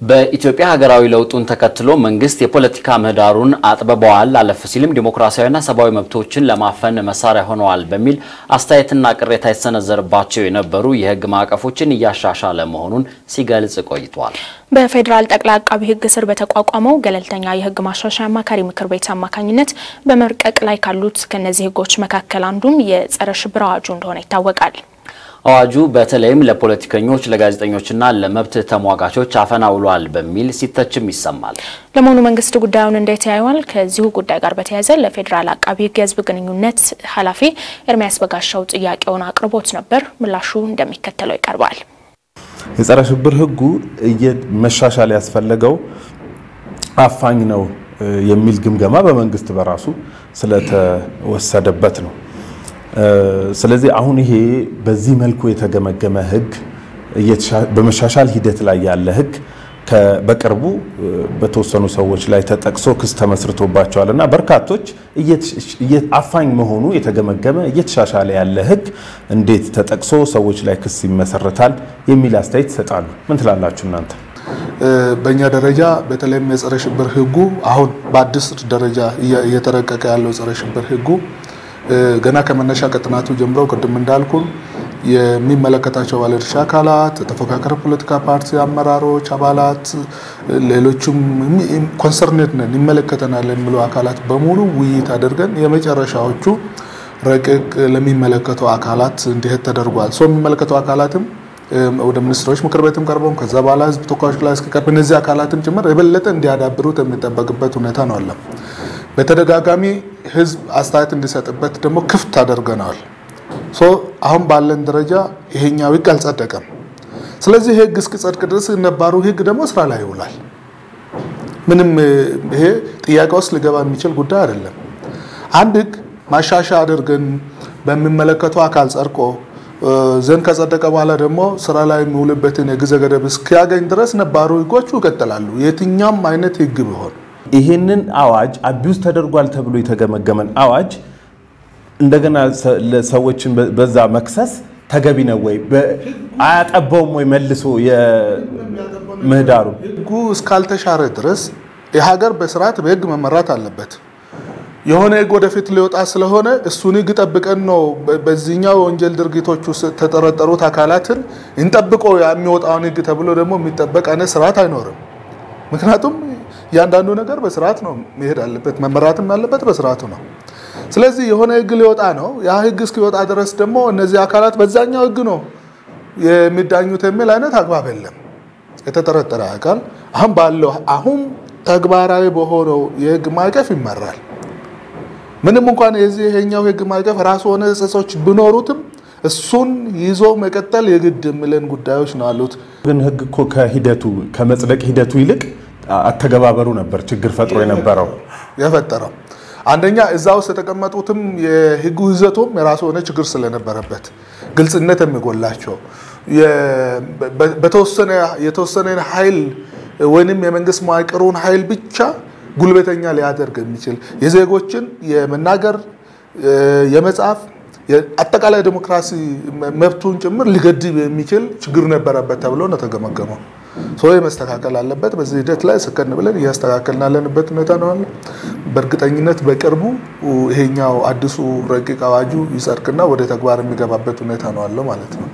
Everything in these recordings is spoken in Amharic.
በኢትዮጵያ ሀገራዊ ለውጡን ተከትሎ መንግስት የፖለቲካ ምህዳሩን አጥብበዋል፣ አለፍ ሲልም ዲሞክራሲያዊና ሰብአዊ መብቶችን ለማፈን መሳሪያ ሆነዋል በሚል አስተያየትና ቅሬታ የተሰነዘረባቸው የነበሩ የህግ ማዕቀፎችን እያሻሻለ መሆኑን ሲገልጽ ቆይቷል። በፌዴራል ጠቅላይ አቃቢ ህግ ስር በተቋቋመው ገለልተኛ የህግ ማሻሻያ አማካሪ ምክር ቤት አማካኝነት በመርቀቅ ላይ ካሉት ከነዚህ ህጎች መካከል አንዱም የጸረ ሽብር አዋጁ እንደሆነ ይታወቃል። አዋጁ በተለይም ለፖለቲከኞች፣ ለጋዜጠኞችና ለመብት ተሟጋቾች አፈና ውሏል በሚል ሲተችም ይሰማል። ለመሆኑ መንግስት ጉዳዩን እንዴት ያየዋል? ከዚሁ ጉዳይ ጋር በተያያዘ ለፌዴራል አቃቢ ህግ የህዝብ ግንኙነት ኃላፊ ኤርሚያስ በጋሻው ጥያቄውን አቅርቦት ነበር። ምላሹ እንደሚከተለው ይቀርባል። የጸረ ሽብር ህጉ መሻሻል ያስፈለገው አፋኝ ነው የሚል ግምገማ በመንግስት በራሱ ስለተወሰደበት ነው። ስለዚህ አሁን ይሄ በዚህ መልኩ የተገመገመ ህግ በመሻሻል ሂደት ላይ ያለ ህግ በቅርቡ በተወሰኑ ሰዎች ላይ ተጠቅሶ ክስ ተመስርቶባቸዋል እና በርካቶች አፋኝ መሆኑ የተገመገመ እየተሻሻለ ያለ ህግ እንዴት ተጠቅሶ ሰዎች ላይ ክስ ይመሰረታል የሚል አስተያየት ይሰጣሉ። ምን ትላላችሁ እናንተ? በእኛ ደረጃ በተለይም የጸረ ሽብር ህጉ አሁን በአዲስ ደረጃ እየተረቀቀ ያለው ጸረ ሽብር ህጉ ገና ከመነሻ ከጥናቱ ጀምሮ ቅድም እንዳልኩን የሚመለከታቸው ባለድርሻ አካላት፣ ተፎካካሪ ፖለቲካ ፓርቲ አመራሮች፣ አባላት፣ ሌሎችም ኮንሰርኔት ነን ይመለከተናል የሚሉ አካላት በሙሉ ውይይት አድርገን የመጨረሻዎቹ ረቂቅ ለሚመለከተው አካላት እንዲሄድ ተደርጓል። ሰው የሚመለከተው አካላትም ወደ ሚኒስትሮች ምክር ቤትም ቀርበው ከዛ በኋላ ህዝብ ተወካዮች ላይ እስኪቀርብ እነዚህ አካላትም ጭምር የበለጠ እንዲያዳብሩት የሚጠበቅበት ሁኔታ ነው አለ። በተደጋጋሚ ህዝብ አስተያየት እንዲሰጥበት ደግሞ ክፍት አደርገነዋል። አሁን ባለን ደረጃ ይሄኛው ህግ አልጸደቀም። ስለዚህ ህግ እስኪጸድቅ ድረስ ነባሩ ህግ ደግሞ ስራ ላይ ይውላል። ምንም ይሄ ጥያቄ ውስጥ ሊገባ የሚችል ጉዳይ አይደለም። አንድ ህግ ማሻሻ አድርገን በሚመለከተው አካል ጸድቆ ዘንድ ከጸደቀ በኋላ ደግሞ ስራ ላይ የሚውልበትን የጊዜ ገደብ እስኪያገኝ ድረስ ነባሩ ህጎቹ ይቀጥላሉ። የትኛውም አይነት ህግ ቢሆን ይሄንን አዋጅ አቢውዝ ተደርጓል ተብሎ የተገመገመን አዋጅ እንደገና ሰዎችን በዛ መክሰስ ተገቢ ነው ወይ? አያጠባውም ወይ መልሶ የምህዳሩ? ህጉ እስካልተሻረ ድረስ የሀገር በስርዓት በህግ መመራት አለበት። የሆነ ህግ ወደፊት ሊወጣ ስለሆነ እሱን ህግ ጠብቀን ነው በዚህኛው ወንጀል ድርጊቶች ውስጥ የተጠረጠሩት አካላትን እንጠብቆ የሚወጣውን ህግ ተብሎ ደግሞ የሚጠበቅ አይነት ስርዓት አይኖርም። ምክንያቱም እያንዳንዱ ነገር በስርዓት ነው መሄድ አለበት፣ መመራትም ያለበት በስርዓቱ ነው። ስለዚህ የሆነ ህግ ሊወጣ ነው። ያ ህግ እስኪወጣ ድረስ ደግሞ እነዚህ አካላት በዛኛው ህግ ነው የሚዳኙት የሚል አይነት አግባብ የለም። የተጠረጠረ አካል አሁን ባለው አሁን ተግባራዊ በሆነው የህግ ማዕቀፍ ይመራል። ምንም እንኳን የዚህ ይሄኛው ህግ ማዕቀፍ ራሱ ሆነ ጽጾች ቢኖሩትም እሱን ይዞ መቀጠል የግድ የሚለን ጉዳዮች ነው አሉት። ግን ህግ እኮ ከሂደቱ ከመጽደቅ ሂደቱ ይልቅ አተገባበሩ ነበር ችግር ፈጥሮ የነበረው የፈጠረው አንደኛ እዛ ውስጥ የተቀመጡትም የህጉ ይዘቱም የራሱ የሆነ ችግር ስለነበረበት ግልጽነት የሚጎላቸው የተወሰነ ኃይል ወይንም የመንግስት መዋቅሩን ኃይል ብቻ ጉልበተኛ ሊያደርግ የሚችል የዜጎችን የመናገር የመጻፍ አጠቃላይ ዲሞክራሲ መብቱን ጭምር ሊገድብ የሚችል ችግር ነበረበት ተብሎ ነው ተገመገመው። ሰው መስተካከል አለበት። በዚህ ሂደት ላይ ስከን ብለን እያስተካከልን ያለንበት ሁኔታ ነው አለ። በእርግጠኝነት በቅርቡ ይሄኛው አዲሱ ረቂቅ አዋጁ ይጸድቅና ወደ ተግባር የሚገባበት ሁኔታ ነው አለው ማለት ነው።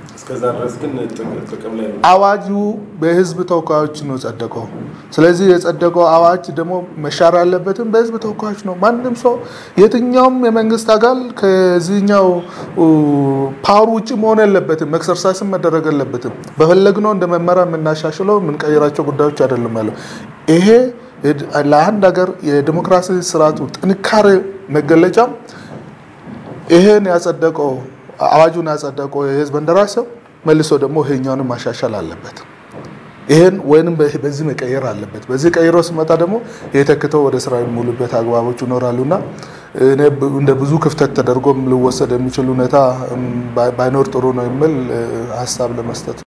አዋጁ በህዝብ ተወካዮች ነው ጸደቀው። ስለዚህ የጸደቀው አዋጅ ደግሞ መሻር ያለበትም በህዝብ ተወካዮች ነው። ማንም ሰው የትኛውም የመንግስት አካል ከዚህኛው ፓወር ውጭ መሆን የለበትም። ኤክሰርሳይስም መደረግ የለበትም። በፈለግነው እንደ መመሪያ የምናሻሽለው የምንቀይራቸው ጉዳዮች አይደለም ያለው ይሄ ለአንድ ሀገር የዲሞክራሲ ስርዓቱ ጥንካሬ መገለጫም ይሄን ያጸደቀው አዋጁን ያጸደቀው የህዝብ እንደራሴው መልሶ ደግሞ ይሄኛውንም ማሻሻል አለበት። ይሄን ወይንም በዚህ መቀየር አለበት። በዚህ ቀይሮ ሲመጣ ደግሞ የተክተው ወደ ስራ የሚውሉበት አግባቦች ይኖራሉና እንደ ብዙ ክፍተት ተደርጎም ሊወሰድ የሚችል ሁኔታ ባይኖር ጥሩ ነው የሚል ሀሳብ ለመስጠት